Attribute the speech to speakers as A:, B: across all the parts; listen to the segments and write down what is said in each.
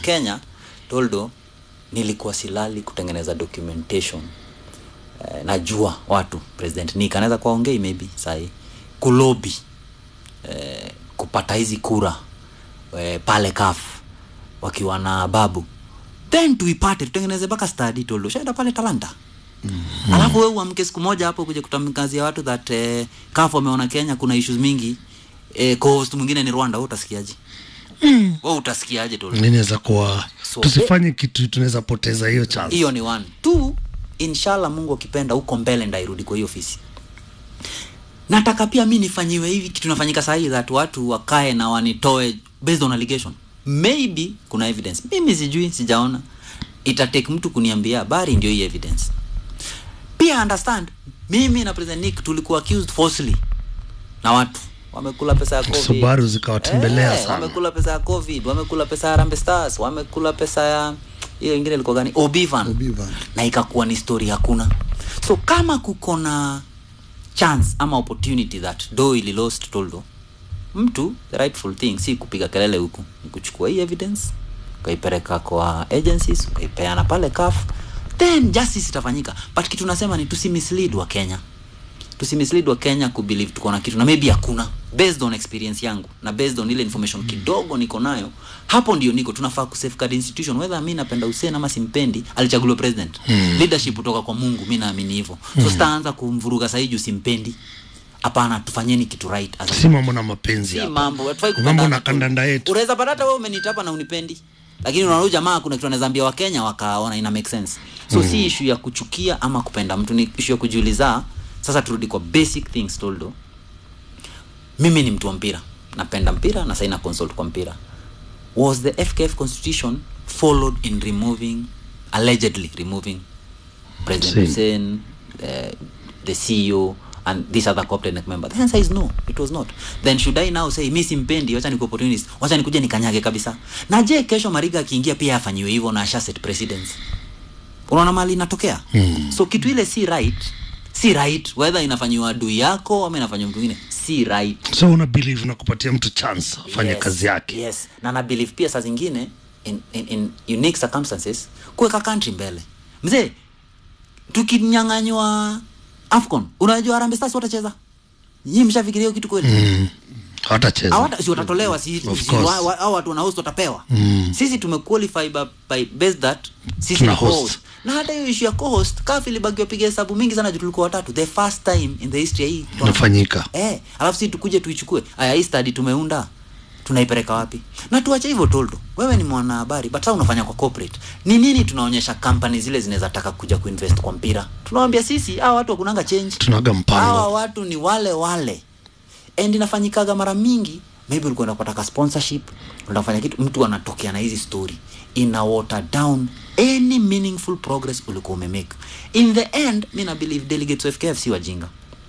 A: kenya toldo nilikuwa silali kutengeneza documentation eh, najua watu president nik anaweza kuwaongei maybe sahii kulobi eh, kupata hizi kura eh, pale kaf wakiwa na babu then tuipate tutengeneze mpaka study toldo shaenda pale talanta mm-hmm. alafu we uamke siku moja hapo kuja kutamkazia watu that eh, kaf wameona kenya kuna issues mingi eh, coast mwingine ni rwanda we utasikiaje mm. we utasikiaje toldo
B: inaweza kuwa
A: So,
B: tusifanye kitu tunaweza poteza hiyo chance
A: hiyo ni one two inshallah mungu akipenda huko mbele ndairudi kwa hiyo ofisi nataka pia mi nifanyiwe hivi kitu nafanyika sahii that watu wakae na wanitoe based on allegation maybe kuna evidence mimi sijui sijaona itatake mtu kuniambia habari ndio hii evidence pia understand mimi na president nick tulikuwa accused falsely na watu wamekula pesa ya covid
B: Subaru zikawatembelea
A: Eh,
B: sana.
A: wamekula pesa ya covid wamekula pesa ya Harambee stars wamekula pesa ya hiyo ingine ilikuwa gani obivan
C: Obivan.
A: na ikakuwa ni story hakuna so kama kuko na chance ama opportunity that do ili lost toldo mtu the rightful thing si kupiga kelele huku ni kuchukua hii evidence ukaipeleka kwa agencies ukaipeana pale kaf then justice itafanyika but kitu nasema ni tusimislead wa kenya tusimislead wa kenya kubelieve tuko na kitu na maybe hakuna based on experience yangu na based on ile information kidogo niko nayo hapo ndio niko tunafaa kusafeguard institution whether mi napenda Hussein ama simpendi alichaguliwa president mm. leadership kutoka kwa mungu mi naamini hivyo so sitaanza kumvuruga sahii juu simpendi hapana tufanyeni kitu right as a
B: si mambo na mapenzi
A: si
B: hapa.
A: mambo hatufai
B: mambo
A: kupendana
B: na
A: tu.
B: kandanda yetu
A: unaweza pata hata wewe umenitapa na unipendi lakini unaona huyu jamaa kuna kitu anaweza ambia wakenya wakaona ina make sense so mm. si issue ya kuchukia ama kupenda mtu ni issue ya kujiuliza sasa turudi kwa basic things toldo mimi ni mtu wa mpira napenda mpira na saina consult kwa mpira was the fkf constitution followed in removing allegedly removing president
B: Same.
A: hussein uh, the ceo and this other corporate member the answer is no it was not then should i now say mi simpendi wacha niku opportunist wacha nikuje nikanyage kabisa na je kesho mariga akiingia pia afanyiwe hivyo na asha set precedence unaona mali inatokea hmm. so kitu ile si right si right whether inafanyiwa adui yako ama inafanyiwa mtu mwingine si right
B: so una believe na kupatia mtu chance afanye
A: Yes,
B: kazi yake
A: yes na na believe pia saa zingine in, in, in unique circumstances kuweka country mbele mzee tukinyang'anywa afcon unajua Harambee stars watacheza nyinyi mshafikiria hiyo kitu kweli
B: mm. hawatacheza
A: hawata si watatolewa si,
B: Of
A: si
B: course.
A: wa- wa- hao watu wanahost watapewa
B: Mm.
A: sisi tumequalify by, by based that sisi
B: Tuna
A: ni
B: host.
A: co-host. na hata hiyo issue ya co-host kafi ilibaki wapiga hesabu mingi sana juu tulikuwa watatu the first time in the history ya hii tournament.
B: inafanyika
A: eh alafu si tukuje tuichukue aya hii study tumeunda tunaipeleka wapi na tuache hivyo toldo wewe ni mwanahabari but sasa unafanya kwa corporate ni nini tunaonyesha company zile zinaweza taka kuja kuinvest kwa mpira tunawambia sisi hawa watu wakunanga change
B: tunaga mpango
A: hawa watu ni wale wale and inafanyikaga mara mingi maybe ulikuwa unapata sponsorship unafanya kitu mtu anatokea na hizi story ina water down any meaningful progress ulikuwa umemake in the end mi na believe delegates of FKF si wajinga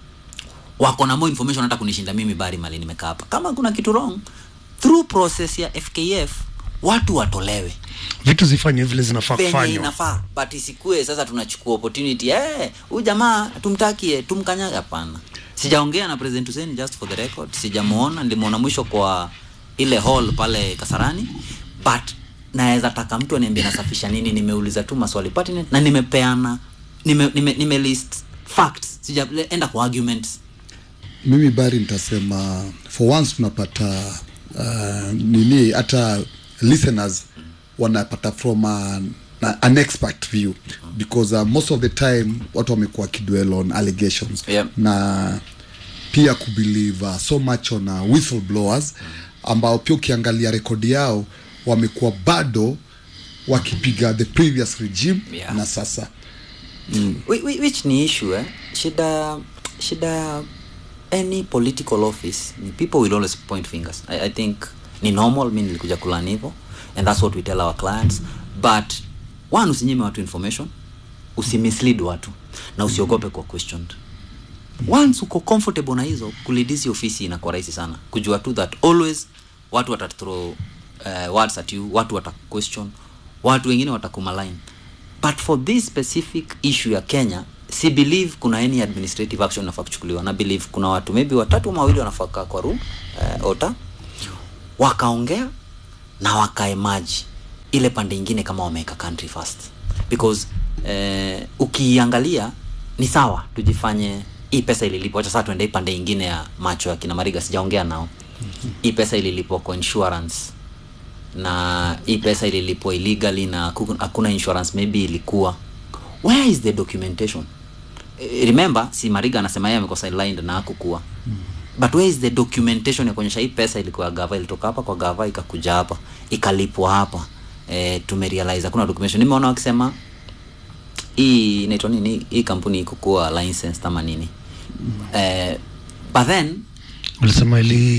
A: wako na more information hata kunishinda mimi bari mali nimekaa hapa kama kuna kitu wrong through process ya FKF watu watolewe
B: vitu zifanywe vile zinafaa
A: penye
B: kufanywa
A: inafaa but isikue sasa tunachukua opportunity eh huyu jamaa tumtakie tumkanyaga hapana sijaongea na president Hussein just for the record sijamuona nilimuona mwisho kwa ile hall pale Kasarani but naweza taka mtu aniambie nasafisha nini nimeuliza tu maswali pertinent na nimepeana nime, nime, nime list facts sijaenda kwa arguments
C: mimi bari nitasema for once tunapata uh, nini hata listeners wanapata from a, na- an expert view because uh, most of the time watu wamekuwa kidwell on allegations
A: Yeah.
C: na pia kubelieve uh, so much on uh, whistleblowers ambao pia ukiangalia rekodi yao wamekuwa bado wakipiga the previous regime
A: Yeah.
C: na sasa
A: Whi- whi- which ni issue eh? shida shida any political office ni people will always point fingers I, i think ni normal mi nilikuja kulani hivyo and that's what we tell our clients but one usinyime watu information usimislead watu na usiogope kwa questioned once uko comfortable na hizo kulidisi ofisi inakuwa rahisi sana kujua tu that always watu watathrow uh, words at you watu watakuestion watu wengine watakumaline but for this specific issue ya kenya si believe kuna any administrative action inafaa kuchukuliwa na believe kuna watu maybe watatu ama wawili wanafaa kaa kwa room uh, ota wakaongea na wakae maji ile pande ingine kama wameweka country first because eh, ukiangalia ni sawa tujifanye hii pesa ililipwa acha sasa tuende hii pande ingine ya macho ya kina mariga sijaongea nao hii pesa ililipwa kwa insurance na hii pesa ililipwa illegally na haku- hakuna insurance maybe ilikuwa where is the documentation Eh, remember si mariga anasema yeye amekuwa sidelined na hakukuwa but where is the documentation ya kuonyesha hii pesa ilikuwa gava ilitoka hapa kwa gava ikakuja hapa ikalipwa hapa eh, tumerealize hakuna documentation nimeona wakisema hii inaitwa nini hii kampuni ikukuwa licensed ama nini eh, but then
B: ulisema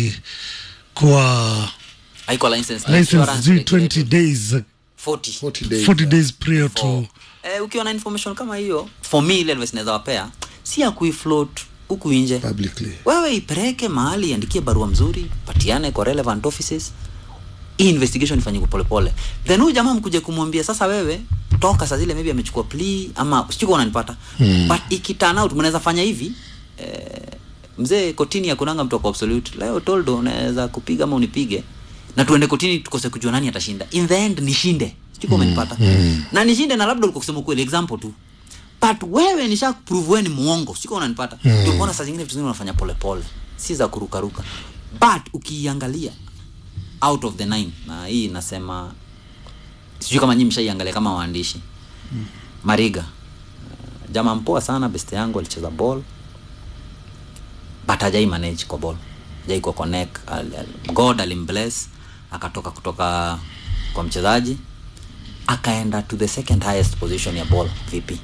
B: ilikuwa
A: haikuwa licensed na
B: license
A: insurance
B: due 20
A: regulated.
B: days
A: 40
C: 40 days
B: 40 days prior to
A: for, eh, ukiwa na information kama hiyo for me ile advice naweza wapea si ya kuifloat huku nje
C: publicly
A: wewe ipeleke mahali iandikie barua mzuri patiane kwa relevant offices hii investigation ifanyike polepole then huyu jamaa mkuje kumwambia sasa wewe toka saa zile maybe amechukua plea ama sijui kama unanipata hmm. but ikiturn out mnaweza fanya hivi eh, mzee kotini hakunanga mtu ako absolute leo toldo unaweza kupiga ama unipige na tuende kotini tukose kujua nani atashinda in the end nishinde sijui kama umenipata na nishinde na labda ulikuwa kusema ukweli example tu but wewe nisha prove wewe ni muongo siko unanipata mm. ndio kuona saa zingine vitu zingine unafanya polepole si za kurukaruka but ukiiangalia out of the nine na hii nasema sijui kama nyinyi mshaiangalia kama waandishi mm. mariga uh, jamaa mpoa sana beste yangu alicheza ball but hajai manage kwa ball hajai kwa connect al, al, god alimbless akatoka kutoka kwa mchezaji akaenda to the second highest position ya ball vipi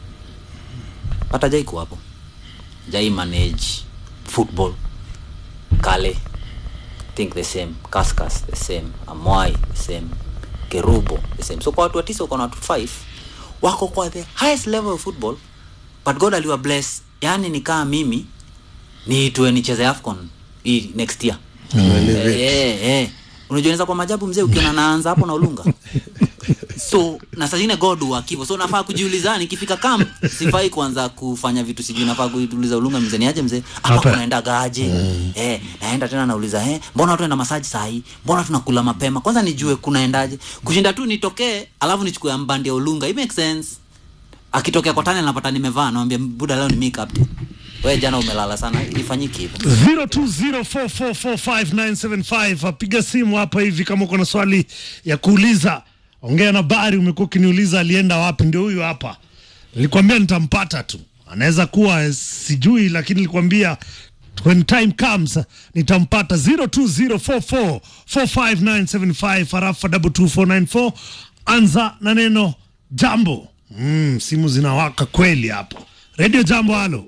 A: but hajai kuwa hapo hajai manage football kale think the same kaskas the same amwai the same kerubo the same so kwa watu watisa uko na watu five wako kwa the highest level of football but god aliwa bless yani nikaa mimi niitwe nicheze afcon hii next year
C: Elevate.
A: eh, eh. unajua inaweza kwa majabu mzee ukiona naanza hapo na ulunga so na saa zingine god wakivo so nafaa kujiuliza nikifika camp sifai kuanza kufanya vitu sijui nafaa kuuliza ulunga mzee niaje mzee hapa
B: Hapa.
A: kunaenda gaje eh, naenda tena nauliza eh, mbona watu enda masaji sahii mbona tunakula mapema kwanza nijue kunaendaje kushinda tu nitokee alafu nichukue mbandi ya ulunga it makes sense akitokea kwa tani napata nimevaa nawambia buda leo ni me captain we jana umelala sana ifanyiki hivyo
B: 0204445975 apiga simu hapa hivi kama uko na swali ya kuuliza ongea na bari umekuwa ukiniuliza alienda wapi ndio huyu hapa nilikwambia nitampata tu anaweza kuwa eh, sijui lakini nilikwambia when time comes nitampata 0204445975 harafa 22494 anza na neno jambo mm, simu zinawaka kweli hapo redio jambo halo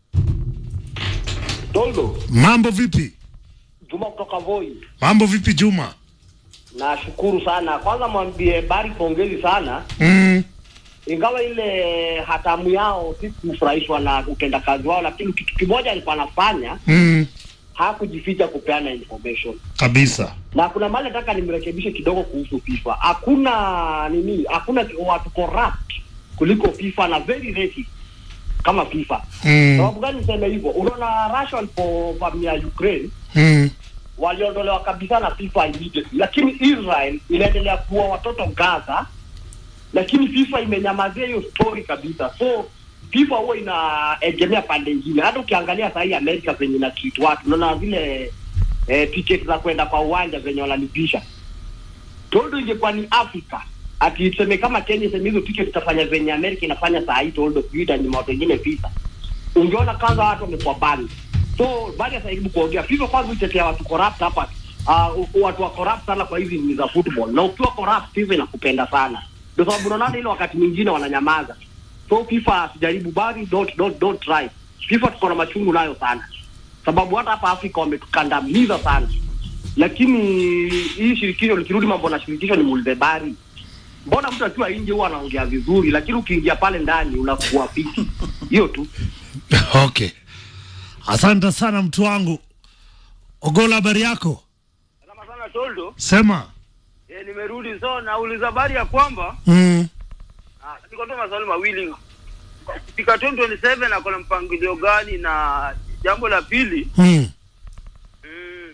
D: Toldo,
B: mambo vipi
D: Juma kutoka Voi.
B: mambo vipi juma
D: Nashukuru sana. Kwanza mwambie Bari pongezi sana,
B: mm.
D: ingawa ile hatamu yao si kufurahishwa na utendakazi wao, lakini kitu kimoja alikuwa anafanya,
B: Mm.
D: hakujificha kupeana information.
B: kabisa
D: Na kuna mahali nataka nimrekebishe kidogo kuhusu FIFA. Hakuna nini, hakuna watu corrupt kuliko FIFA na very racist kama FIFA.
B: mm.
D: Sababu gani niseme hivyo? Unaona Russia walipovamia Ukraine
B: Mm.
D: waliondolewa kabisa na FIFA immediately, lakini Israel inaendelea kuwa watoto Gaza, lakini FIFA imenyamazia hiyo story kabisa. So FIFA huwa inaegemea pande ingine. Hata ukiangalia sahii Amerika venye ina treat watu, unaona zile eh, ticket za kwenda kwa uwanja zenye wanalipisha. Toldo ingekuwa ni Afrika ati tuseme kama Kenya iseme hizo ticket itafanya venye Amerika inafanya saa hii, Toldo sijui itanyima watu wengine visa ungeona kwanza watu wamekuwa bani so baada ya sahibu kuongea FIFA kwanza utetea watu corrupt hapa uh, watu wa corrupt sana kwa hizi ni za football na ukiwa corrupt FIFA inakupenda sana ndio sababu unaona ile wakati mwingine wananyamaza so FIFA sijaribu bari don't don't don't try FIFA tuko na machungu nayo sana sababu hata hapa Afrika wametukandamiza sana lakini hii shirikisho likirudi mambo na shirikisho ni muulize bari mbona mtu akiwa nje huwa anaongea vizuri lakini ukiingia pale ndani unakuwa fiti hiyo tu
B: okay asante sana mtu wangu ogola habari yako
E: Kama sana Toldo,
B: sema
E: eh, nimerudi so nauliza habari ya kwamba
B: mm.
E: ah, niko tu maswali mawili. Kufika 2027 ako na mpangilio gani? Na jambo la pili
B: Mm.
E: mm,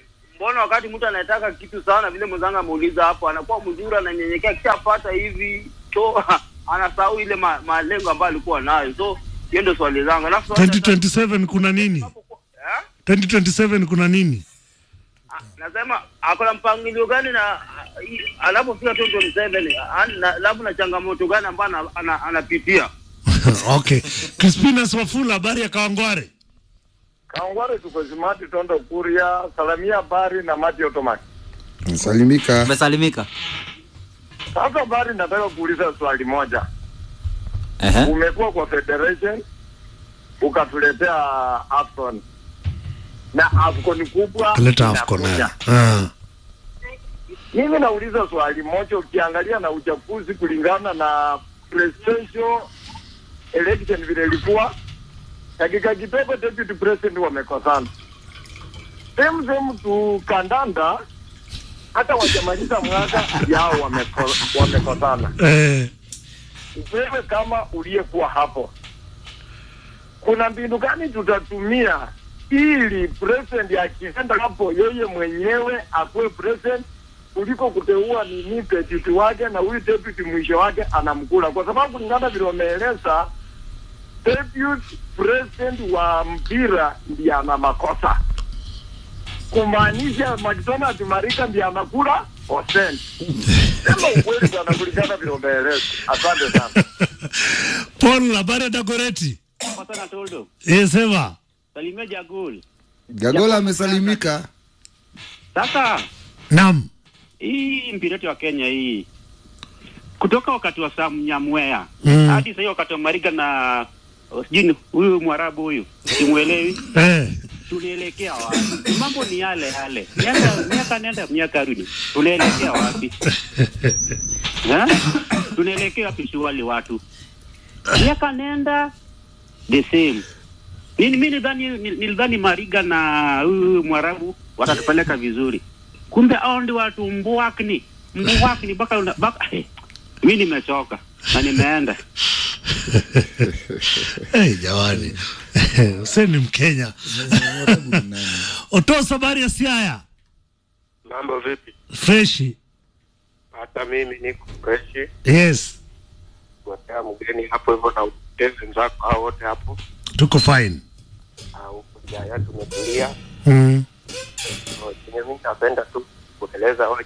E: mbona wakati mtu anataka kitu sana vile mwenzangu ameuliza hapo anakuwa mzuri ananyenyekea akishapata hivi so anasahau ile ma, malengo ambayo alikuwa nayo so hiyo ndio swali zangu alafu swali la tatu-
B: 2027 kuna nini
E: Eh?
B: 2027 kuna nini
E: Ah, nasema akona mpangilio gani na i- anapofika 2027 ah, na- labda na changamoto gani ambayo ana- ana- anapitia
B: okay crispinas wafula habari ya kawangware
F: Kangware tuko Zimati Tondo Kuria, Salamia Bari na Mati Otomaki.
C: salimika
A: umesalimika
F: Sasa Bari, nataka kuuliza swali moja.
A: Ehe.
F: Umekuwa kwa federation ukatuletea AFCON na AFCON kubwa
B: leta afco naye
F: inakuja.
B: Ah.
F: Mimi nauliza swali moja, ukiangalia na uchaguzi kulingana na presidential election vile ilikuwa, dakika kidogo deputy president wamekosana. Same same tu kandanda, hata wajamaliza mwaka yao wameko, wamekosana.
B: Eh,
F: Wewe kama uliyekuwa hapo, kuna mbinu gani tutatumia ili president akienda hapo yeye mwenyewe akuwe president kuliko kuteua nini deputy wake na huyu deputy mwisho wake anamkula, kwa sababu kulingana vile wameeleza, deputy president wa mpira ndiye ana makosa, kumaanisha McDonald Marika ndiye anakula percent. Sema ukweli bwana, kulingana vile wameeleza. Asante sana.
B: paul habari ya dagoreti
G: Pasana Toldo,
B: Eh, sema
G: salimia Jagul.
C: gagola amesalimika
G: Sasa
B: nam
G: hii mpira yetu ya Kenya hii kutoka wakati wa Sam Nyamwea
B: Mm.
G: hadi sasa wakati wa Mariga na oh, sijui ni huyu Mwarabu huyu simuelewi,
B: eh,
G: tunaelekea wapi? Mambo ni yale yale, miaka miaka nenda miaka rudi, tunaelekea wapi? Eh? tunaelekea wapi? Shughuli watu miaka nenda the same mimi mimi nilidhani nilidhani Mariga na huyu Mwarabu watatupeleka vizuri, kumbe hao ndio watu mbwakni mbwakni mpaka una- mpaka mimi nimechoka na nimeenda
B: hey, jamani Hussein ni mkenya otos habari ya siaya
H: Mambo vipi?
B: freshi
H: Hata mimi niko freshi,
B: yes
H: kuotea mgeni hapo hivyo na utezi wenzako hao wote hapo.
B: tuko fine
H: Ah, Huku jaya tumetulia.
B: mm.
H: So, Chenye mimi napenda tu kueleza hoja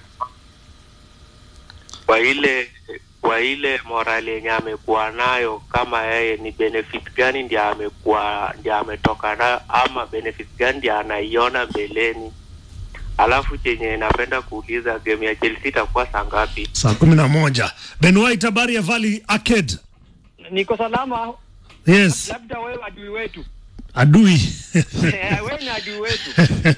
H: kwa ile kwa ile morali yenye amekuwa nayo, kama yeye ni benefit gani ndiye amekuwa ndiye ametoka nayo, ama benefit gani ndiye anaiona mbeleni. Alafu chenye napenda kuuliza, game ya Chelsea itakuwa saa ngapi?
B: saa kumi na moja ben white habari ya valley arcade
D: niko salama
B: yes
D: labda wewe adui wetu
B: adui
D: wewe ni adui wetu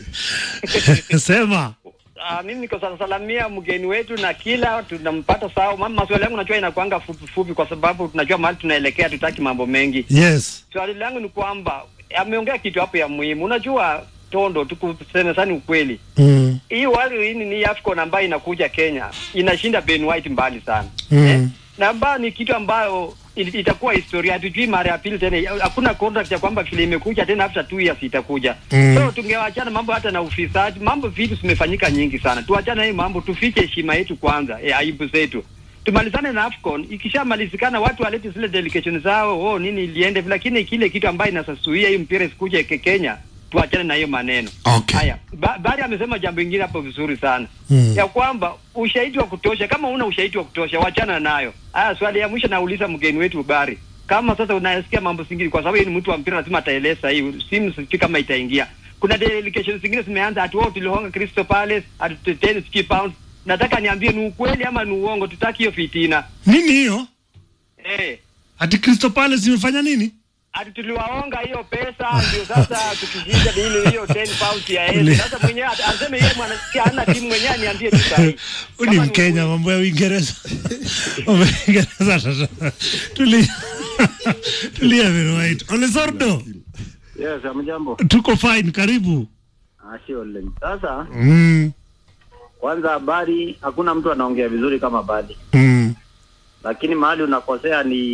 B: sema
D: Uh, mimi niko sana salamia mgeni wetu na kila tunampata sawa. Mama, maswali yangu najua inakuanga fupi fupi, kwa sababu tunajua mahali tunaelekea, tutaki mambo mengi.
B: yes
D: Swali langu ni kwamba ameongea kitu hapo ya muhimu. Unajua Tondo, tukuseme sana ukweli,
B: mm.
D: hii wali hii ni AFCON ambayo inakuja Kenya inashinda Ben White mbali sana
B: Mm.
D: na ambayo ni kitu ambayo it- itakuwa historia. Hatujui mara ya pili tena, hakuna contract ya kwamba vile imekuja tena after two years itakuja.
B: Mm.
D: So tungewachana mambo hata na ufisadi, mambo vitu zimefanyika nyingi sana, tuachane hii mambo, tufiche heshima yetu kwanza, eh, aibu zetu tumalizane na AFCON. Ikishamalizikana watu walete zile delegation zao, oh nini iliende, lakini kile kitu ambayo inasasuia hii mpira isikuje ke Kenya, tuachane na hiyo maneno.
B: Okay.
D: Haya, ba Bari amesema jambo lingine hapo vizuri sana
B: Mm.
D: ya kwamba ushahidi wa kutosha. Kama una ushahidi wa kutosha, wachana nayo. Haya, swali ya mwisho nauliza mgeni wetu Bari, kama sasa unasikia mambo singine, kwa sababu yeye ni mtu wa mpira, lazima ataeleza hii simu, sijui kama itaingia. Kuna delegation zingine zimeanza, ati wao tulihonga Crystal Palace, ati 10 sijui pounds. Nataka niambie ni ukweli ama ni uongo, tutaki hiyo fitina
B: nini hiyo
D: eh.
B: ati crystal palace imefanya nini
D: Ati tuliwaonga hiyo pesa ndio sasa tukijinja ile hiyo 10 pounds ya
B: Uli-
D: yeye. Sasa mwenyewe ata- aseme yeye mwanasikia hana timu mwenyewe aniambie tu sahihi.
B: Huyu ni
D: Kama ni
B: mkenya
D: ukweli.
B: mambo ya uingereza mambo ya uingereza sasa tulia tulia Ben white olesordo
G: yes amjambo
B: tuko fine karibu
G: ashole sasa
B: mm.
G: kwanza habari hakuna mtu anaongea vizuri kama badi
B: Mm.
G: lakini mahali unakosea ni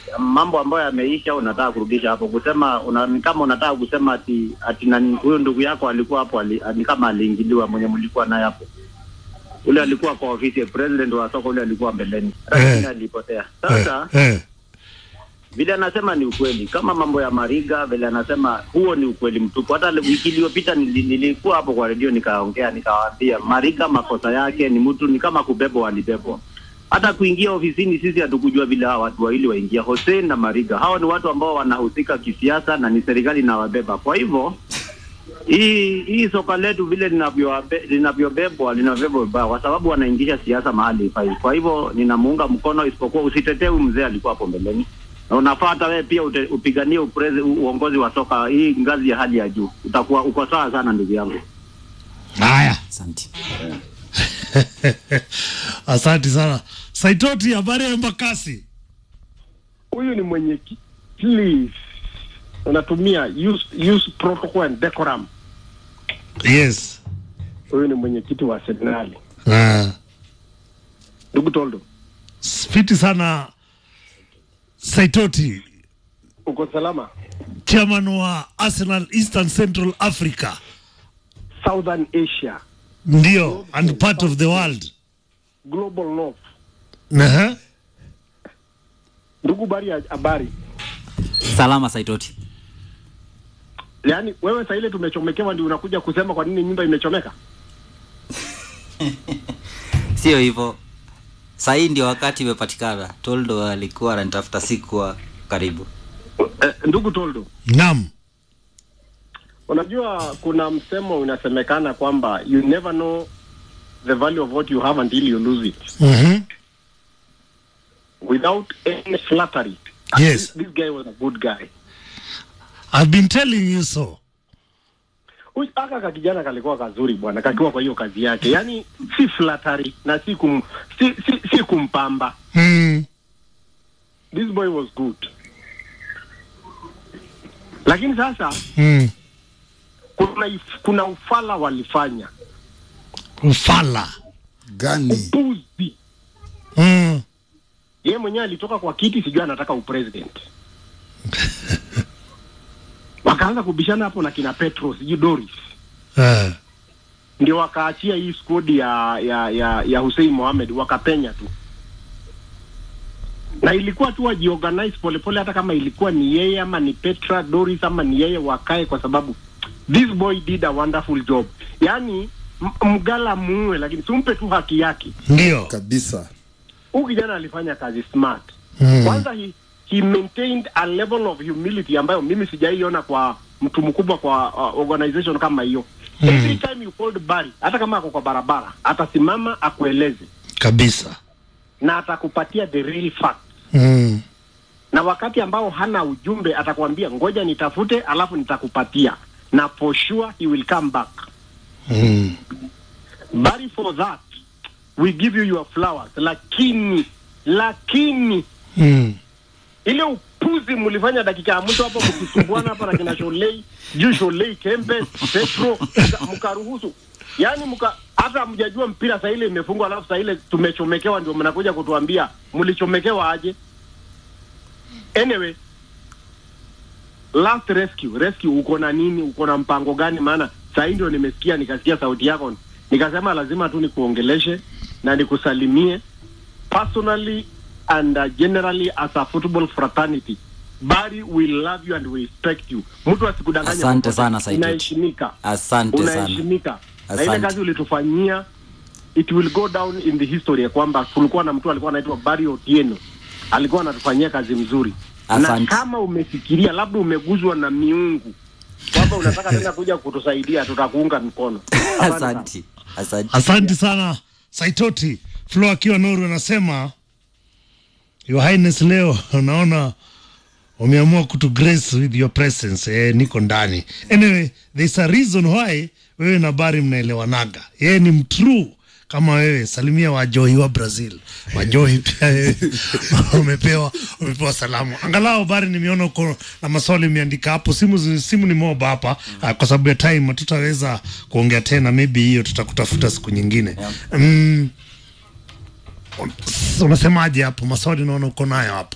G: mambo ambayo yameisha unataka kurudisha hapo kusema una, ni kama unataka kusema ati ati nani huyo ndugu yako alikuwa hapo ali, ni kama aliingiliwa mwenye mlikuwa naye hapo ule alikuwa kwa ofisi ya president wa soko ule alikuwa mbeleni lakini
B: Eh.
G: alipotea sasa
B: eh, eh.
G: vile anasema ni ukweli kama mambo ya mariga vile anasema huo ni ukweli mtupu hata wiki iliyopita nili- nilikuwa hapo kwa redio nikaongea nikawaambia mariga makosa yake ni mtu ni kama kubebwa alibebwa hata kuingia ofisini sisi hatukujua vile hawa watu wawili waingia Hussein na Mariga hawa ni watu ambao wanahusika kisiasa na ni serikali inawabeba kwa hivyo hii hii soka letu vile linavyowabe- linavyobebwa linavyobebwa vibaya kwa sababu wanaingisha siasa mahali ifai. Kwa hivyo ninamuunga mkono, isipokuwa usitetee huyu mzee alikuwa hapo mbeleni, na unafaa hata wewe pia ute, upiganie uprezi, u- uongozi wa soka hii ngazi ya hali ya juu. Utakuwa uko sawa sana ndugu yangu.
B: Haya,
A: Asante.
B: asante sana Saitoti. Habari ya Embakasi?
F: huyu ni mwenyekiti please unatumia use, use protocol and decorum
B: Yes.
F: huyu ni mwenyekiti wa senali
B: Ah,
F: ndugu toldo
B: fiti sana Saitoti,
F: uko salama
B: chairman wa Arsenal Eastern Central Africa,
F: southern asia
B: ndio and part of the world.
F: global north
B: Aha.
F: ndugu bari ya habari
A: Salama Saitoti.
F: yaani wewe saa ile tumechomekewa ndio unakuja kusema kwa nini nyumba imechomeka
A: Sio hivyo. Sahii ndio wakati imepatikana. Toldo alikuwa ananitafuta sikuwa karibu.
F: eh, ndugu toldo
B: Naam.
F: unajua kuna msemo unasemekana kwamba you never know the value of what you have until you lose it
B: Mhm.
F: without any flattery
B: Yes.
F: this, this guy was a good guy
B: I've been telling you so.
F: Huyu- aka ka kijana kalikuwa kazuri bwana kakiwa kwa hiyo kazi yake yaani si flattery na si kum, si, si, si kumpamba
B: Mm.
F: this boy was good lakini sasa
B: Mm.
F: kuna, if- kuna ufala walifanya
B: Ufala.
C: gani
F: puzi
B: Mm.
F: yeye mwenyewe alitoka kwa kiti sijui anataka upresident wakaanza kubishana hapo na kina petro sijui doris
B: Eh.
F: ndio wakaachia hii squad ya ya ya, ya Hussein Mohamed wakapenya tu na ilikuwa tu wajiorganize polepole hata kama ilikuwa ni yeye ama ni Petra Doris ama ni yeye wakae kwa sababu this boy did a wonderful job yaani m- mgala muue lakini tumpe tu haki yake
B: Ndio.
C: kabisa
F: huyu kijana alifanya kazi smart
B: Mm.
F: kwanza he, he maintained a level of humility ambayo mimi sijaiona kwa mtu mkubwa kwa uh, organization kama hiyo
B: Mm.
F: every time you called Barry hata kama ako kwa barabara atasimama akueleze
B: Kabisa.
F: na atakupatia the real fact
B: Mm.
F: na wakati ambao hana ujumbe atakwambia ngoja nitafute alafu nitakupatia na for sure he will come back
B: Mm.
F: Barry for that we give you your flowers lakini lakini
B: Mm.
F: ile upuzi mlifanya dakika ya mwisho hapo mkisumbuana hapa na kina Sholei juu Sholei Kembe Petro mka- mkaruhusu yaani mka hata mjajua mpira saa ile imefungwa alafu saa ile tumechomekewa ndio mnakuja kutuambia mlichomekewa aje anyway last rescue rescue uko na nini uko na mpango gani maana saa hii ndio nimesikia nikasikia sauti yako nikasema lazima tu nikuongeleshe na nikusalimie personally and uh, generally as a football fraternity Bari we love you and we respect you mtu asikudanganya
A: Asante
F: popote.
A: sana, Saitoti.
F: unaheshimika
A: Asante sana.
F: unaheshimika na ile
A: Asante.
F: kazi ulitufanyia it will go down in the history ya kwamba kulikuwa na mtu alikuwa anaitwa Barry Otieno alikuwa anatufanyia kazi mzuri na
A: Asante.
F: kama umefikiria labda umeguzwa na miungu kwamba unataka tena kuja kutusaidia tutakuunga mkono Asante sana.
A: Asante. Asante.
B: Asante sana Saitoti. Flo akiwa Noru anasema Your Highness, leo naona umeamua kutu grace with your presence. Eh, niko ndani. Anyway, there's a reason why wewe na Bari mnaelewanaga. Yeye ni mtrue kama wewe. Salimia Wajoi wa Brazil. Wajoi pia wewe umepewa umepewa salamu. Angalau Bari, nimeona uko na maswali umeandika hapo. Simu zi- simu ni moba hapa ah, kwa sababu ya time hatutaweza kuongea tena, maybe hiyo tutakutafuta siku nyingine. Mm, unasemaje hapo? Maswali naona uko nayo hapo.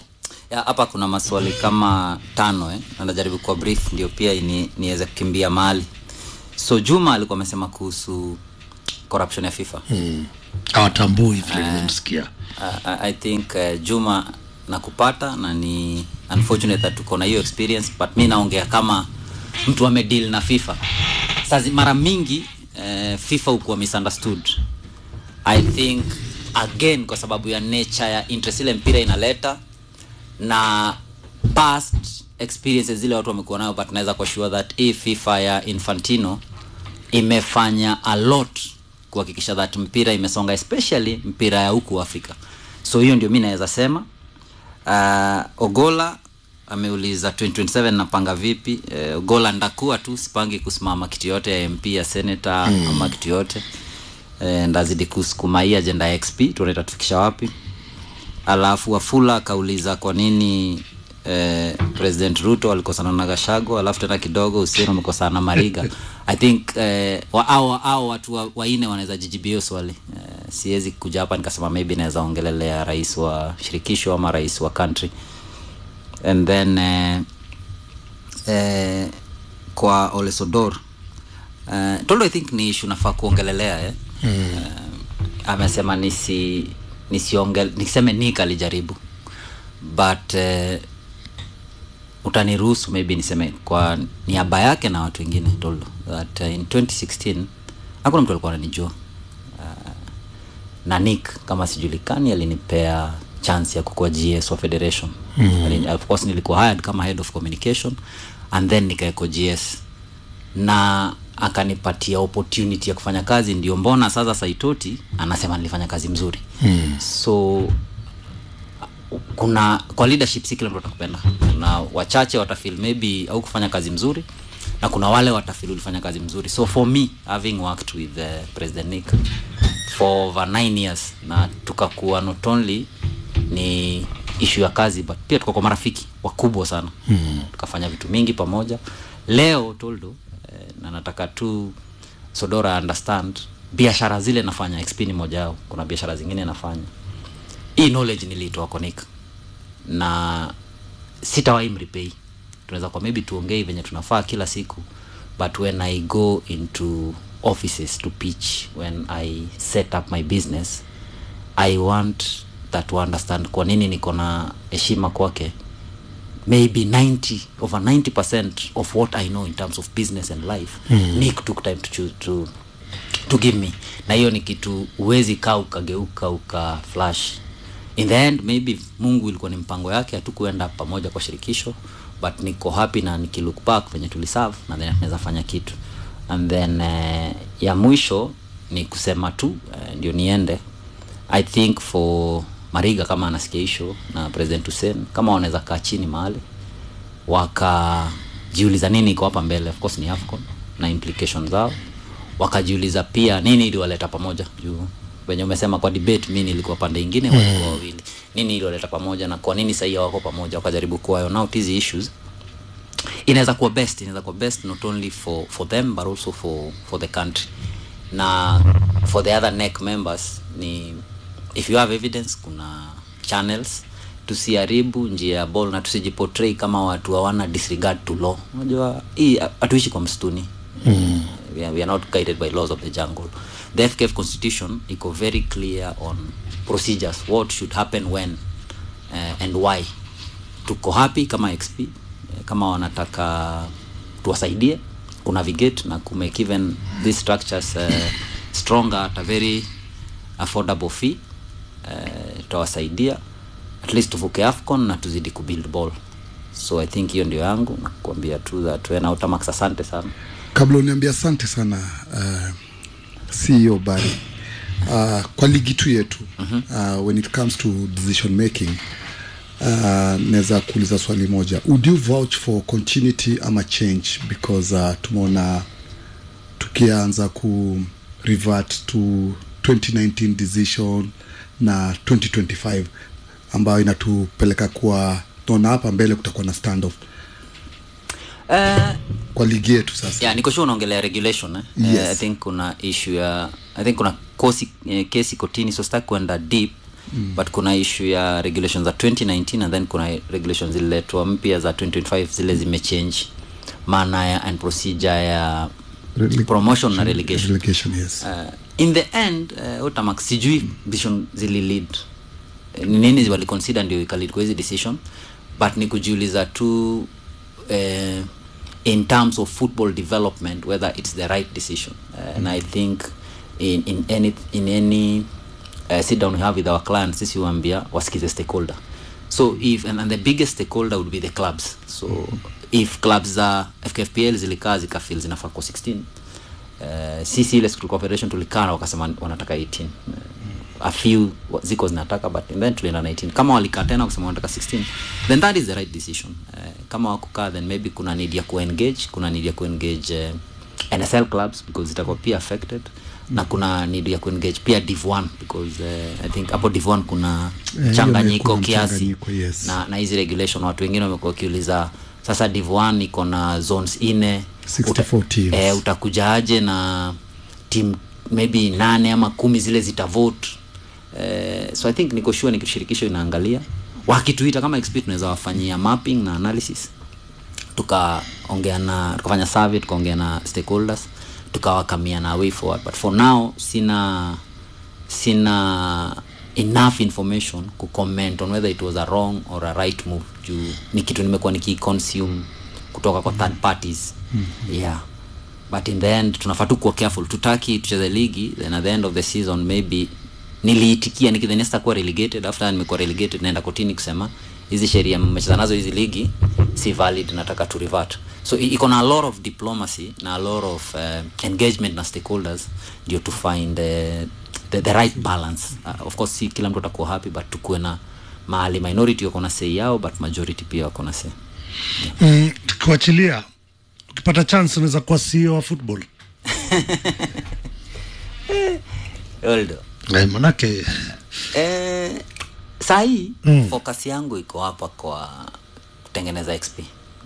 A: Ya, hapa kuna maswali kama tano eh? na najaribu kuwa brief ndio pia ni, niweze kukimbia mahali so juma alikuwa amesema kuhusu corruption ya fifa
B: mm. hawatambui vile nimemsikia
A: uh, I- i think uh, juma nakupata na ni unfortunate that tuko na hiyo experience but mi naongea kama mtu amedeal na fifa sazi mara mingi uh, fifa hukuwa misunderstood i think again kwa sababu ya nature ya interest ile mpira inaleta na past experiences zile watu wamekuwa nayo but naweza kwa sure that hii fifa ya infantino imefanya a lot kuhakikisha that mpira imesonga especially mpira ya huku afrika so hiyo ndio mi naweza sema uh, ogola ameuliza 2027 napanga vipi uh, ogola ndakuwa tu sipangi kusimama kiti yote ya mp ya senator mm. ama kiti yote uh, ndazidi kusukuma hii agenda ya xp tuone itatufikisha wapi alafu wafula akauliza kwa nini eh, president ruto alikosana na gashago alafu tena kidogo usieno amekosana na mariga i think eh, wa, au, au watu wa- waine wanaweza jijibia hiyo swali eh, siwezi kuja hapa nikasema maybe naweza ongelelea rais wa shirikisho ama rais wa country and then eh, eh, kwa olesodor uh, tolo i think ni ishu nafaa kuongelelea eh? mm. uh, amesema nisi nisiongel niseme nik alijaribu but uh, utaniruhusu maybe niseme kwa niaba yake na watu wengine tolo that uh, in 2016 hakuna mtu alikuwa ananijua uh, na nick kama sijulikani alinipea chance ya kukuwa gs wa federation mm. of course nilikuwa hired kama head of communication and then nikaeko gs na akanipatia opportunity ya kufanya kazi ndio mbona sasa saitoti anasema nilifanya kazi mzuri mm. so kuna kwa leadership si kila mtu atakupenda kuna wachache watafil maybe au kufanya kazi mzuri na kuna wale watafil ulifanya kazi mzuri so for me having worked with uh, president nick for over nine years na tukakuwa not only ni ishu ya kazi but pia tukakuwa marafiki wakubwa sana mm. tukafanya vitu mingi pamoja leo toldo eh, na nataka tu sodora understand biashara zile nafanya xp ni moja yao kuna biashara zingine nafanya hii knowledge niliitoa konik na sitawahi mripei tunaweza kwa maybe tuongei venye tunafaa kila siku but when i go into offices to pitch when i set up my business i want that to understand kwa nini niko na heshima kwake maybe 90 over 90% of what i know in terms of business and life mm. nick took time to, choose, to, to give me na hiyo ni kitu huwezi kaa ukageuka uka flash in the end maybe mungu ilikuwa ni mpango yake hatukuenda pamoja kwa shirikisho but niko happy na nikilook back venye tuliserve na then tunaweza fanya kitu and then uh, ya mwisho ni kusema tu uh, ndio niende i think for mariga kama anasikia hisho na president hussein kama wanaweza kaa chini mahali wakajiuliza nini iko hapa mbele of course ni afcon na implication zao wakajiuliza pia nini iliwaleta pamoja juu venye umesema kwa debate mi nilikuwa pande ingine mm. walikuwa wawili nini iliwaleta pamoja na kwa nini sahii hawako pamoja wakajaribu kuwa iron out hizi issues inaweza kuwa best inaweza kuwa best not only for, for them but also for, for the country na for the other neck members ni if you have evidence kuna channels tusiharibu njia ya ball na tusijiportray kama watu hawana disregard to law unajua hii hatuishi kwa msituni mm. we, are, we are not guided by laws of the jungle the fkf constitution iko very clear on procedures what should happen when uh, and why tuko happy kama xp eh, kama wanataka tuwasaidie kunavigate na kumake even these structures uh, stronger at a very affordable fee uh, tutawasaidia at least tuvuke afcon na tuzidi kubuild ball so i think hiyo ndio yangu na kuambia tu that wena utamax asante sana
C: kabla uniambia asante sana uh, ceo bari uh, kwa ligi tu yetu uh, when it comes to decision making uh, naweza kuuliza swali moja would you vouch for continuity ama change because uh, tumeona tukianza ku revert to 2019 decision na 2025 ambayo inatupeleka kuwa naona hapa mbele kutakuwa na standoff
A: uh,
C: kwa ligi yetu sasa
A: yeah, niko sure unaongelea regulation eh?
C: Yes.
A: uh, i think kuna issue ya i think kuna kosi, eh, kesi kotini so sitaki kuenda deep mm. but kuna issue ya regulations za 2019 and then kuna regulations zililetwa mpya za 2025 zile zimechange maana ya and procedure ya
C: Rele-
A: promotion na relegation
C: relegation yes
A: uh, in the end uh, Otamak sijui decision zililid ni nini waliconsider ndio ikalid kwa hizi decision but ni kujiuliza tu uh, in terms of football development whether it's the right decision uh, and i think in, in any, in any uh, sit down we have with our clients sisi huambia wasikize stakeholder so if and, and the biggest stakeholder would be the clubs so if clubs za fkfpl zilikaa zikafil zinafaa kwa 16 uh, sisi ile school confederation tulikaa na wakasema wanataka 18 uh, a few wa- ziko zinataka but then tulienda na 18 kama walikaa tena kusema wanataka 16 then that is the right decision uh, kama wakukaa then maybe kuna need ya kuengage kuna need ya kuengage uh, nsl clubs because zitakuwa pia affected na kuna need ya kuengage pia div 1 because uh, i think hapo div 1 kuna
C: hiyo
A: changanyiko
C: kuna
A: kiasi
C: mchanganyiko, yes.
A: na, na hizi regulation watu wengine wamekuwa wakiuliza sasa div 1 iko na zones ine
C: 64 teams.
A: eh, utakujaje na team maybe nane ama kumi zile zitavote eh, so i think niko sure ni shirikisho inaangalia wakituita kama XP tunaweza wafanyia mapping na analysis tukaongea na tukafanya survey tukaongea na stakeholders tukawakamia na way forward but for now sina sina enough information kucomment on whether it was a wrong or a right move juu ni kitu nimekuwa nikiconsume kutoka kwa third parties mm-hmm. yeah but in the end tunafaa tu kuwa careful tutaki tucheze ligi then at the end of the season maybe niliitikia nikidhania sitakuwa relegated after nimekuwa relegated naenda kotini kusema hizi sheria mmecheza nazo hizi ligi si valid nataka to revert so i- iko na a lot of diplomacy na a lot of uh, engagement na stakeholders ndio to find uh, the, the right balance uh, of course si kila mtu atakuwa happy but tukuwe na mahali minority wako na sei yao but majority pia wako na sei
B: mm, tukiwachilia ukipata chance unaweza kuwa CEO wa football
A: Oldo.
B: eh, manake
A: Eh, sahii
B: Mm.
A: mm. focus yangu iko hapa kwa kutengeneza xp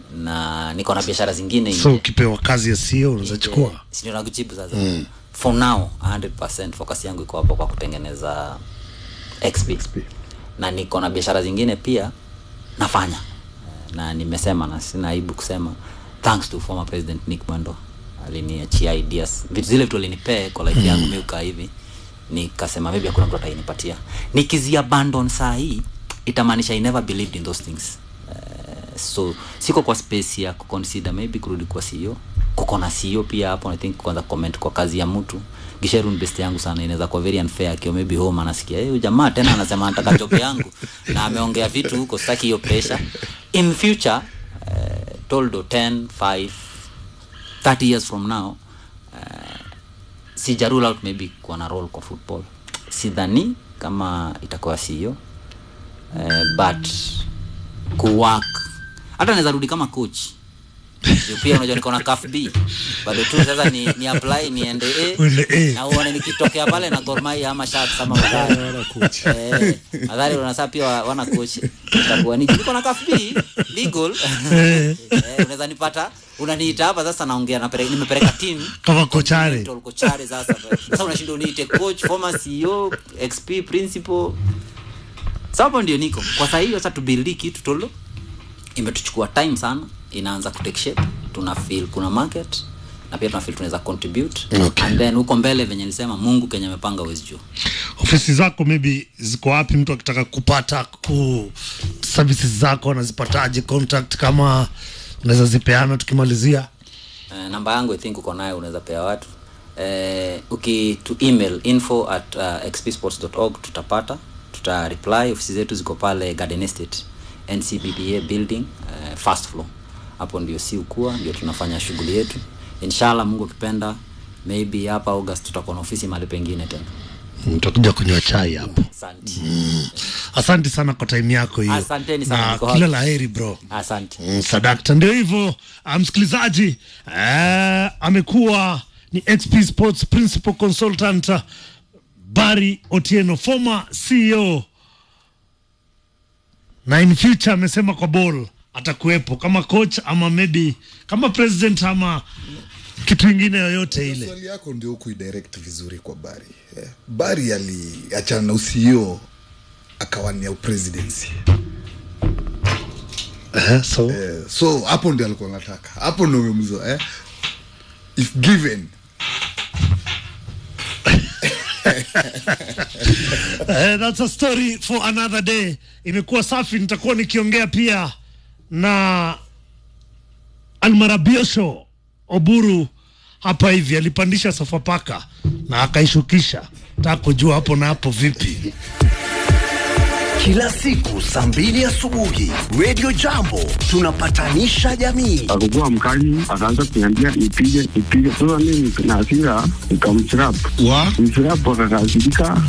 A: na niko na biashara zingine
B: so
A: nje.
B: ukipewa kazi ya CEO unaweza chukua
A: Si ndio nakujibu sasa mm. for now 100% focus yangu iko hapa kwa kutengeneza xp, XP. na niko na biashara zingine pia nafanya Eh, na nimesema na sina aibu kusema thanks to former president nick mwendo aliniachia ideas vitu zile vitu alinipee kwa life yangu mi ukaa hivi nikasema maybe hakuna mtu atainipatia nikiziabandon saa hii itamaanisha i never believed in those things uh, so siko kwa space ya kuconsider maybe kurudi kwa CEO kuko na CEO pia hapo I think kwanza comment kwa kazi ya mtu Gisheru ni best yangu sana inaweza kuwa very unfair akiwa maybe home anasikia eh hey, jamaa tena anasema anataka job yangu na ameongea vitu huko sitaki hiyo pressure in future uh, toldo 10 5 30 years from now uh, sija rule out maybe kuwa na role kwa football sidhani kama itakuwa CEO uh, but kuwork hata naweza rudi kama coach Juu pia unajua niko na CAF B bado tu sasa ni, ni apply niende
B: Uende
A: A
B: A.
A: na uone nikitokea pale na Gor Mahia ama Sharks ama Mathare eh Mathare unasa pia wa- wana coach itakuwa ni niko na CAF B legal eh unaweza nipata unaniita hapa sasa naongea napeleka nimepeleka team
B: kama kochare
A: Continental kochare sasa sasa unashinda uniite coach former CEO XP principal sababu ndio niko kwa sasa hiyo sasa tubuild kitu tolo imetuchukua time sana inaanza kutake shape tuna feel kuna market na pia tuna feel tunaweza contribute
B: Okay.
A: and then huko mbele venye nilisema Mungu Kenya amepanga uwezi juu
B: ofisi zako maybe ziko wapi mtu akitaka kupata ku services zako anazipataje contact kama unaweza zipeana tukimalizia
A: uh, namba yangu i think uko nayo unaweza pea watu uh, ukitu email info at uh, xpsports.org tutapata tuta reply ofisi zetu ziko pale garden estate ncbba building uh, first floor hapo ndio si ukua ndio tunafanya shughuli yetu inshallah mungu akipenda maybe hapa august tutakuwa na ofisi mahali pengine tena
B: mtakuja kunywa chai hapo
A: asante
B: asante sana kwa time yako hiyo
A: Asanteni sana,
B: na
A: niko
B: kila
A: hapa.
B: la heri bro
A: asante
B: Mm, sadakta ndio hivyo ah, msikilizaji eh, amekuwa ni xp sports principal consultant ah, bari otieno former ceo na in future amesema kwa ball atakuwepo kama coach ama maybe kama president ama kitu ingine yoyote ile
C: swali yako ndio kuidirect vizuri kwa bari eh. bari aliachana na usio akawania upresidency
B: Eh, so
C: eh, so hapo ndio alikuwa nataka hapo ndio umemzo eh? if given
B: Eh, that's a story for another day. Imekuwa safi, nitakuwa nikiongea pia na Almarabiosho Oburu hapa hivi, alipandisha Sofapaka na akaishukisha. Nataka kujua hapo na hapo vipi.
I: Kila siku saa mbili asubuhi Radio Jambo tunapatanisha jamii.
J: akakuwa mkali, akaanza kuniambia nipige nipige. Sasa mimi na hasira nikamchirap
K: wa
J: mchirap, akakasirika